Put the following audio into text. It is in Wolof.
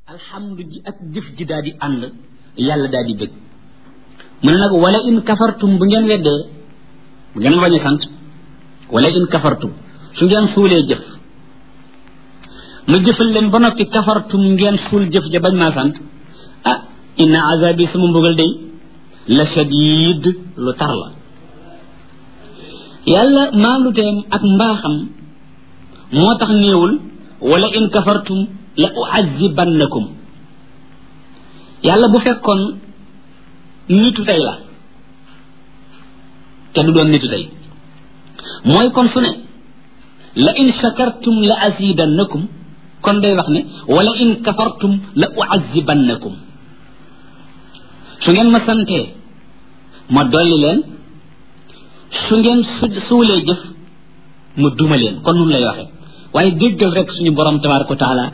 alhamdu ji ak jëf ji daal di ànd yàlla daal di bëgg mu ne nag wala in kafartum bu ngeen weddee bu ngeen bañ a sant wala in kafartum su ngeen suulee jëf ma jëfal leen ba noppi kafartum ngeen suul jëf ja bañ maa sant ah inna azabi sama mbugal day la shadid lu tar la yàlla maaluteem ak mbaaxam moo tax néewul wala in kafartum la uazibannakum yàlla bu fekkoon nitu tey la te du doon nitu tey mooy kon su ne la in shakartum la azidannakum kon day wax ne wala in kafartum la uazibannakum su ngeen ma santee ma dolli leen su ngeen su suulee jëf ma duma leen kon nun lay waxe waaye déggal rek suñu borom tabaraka wa taala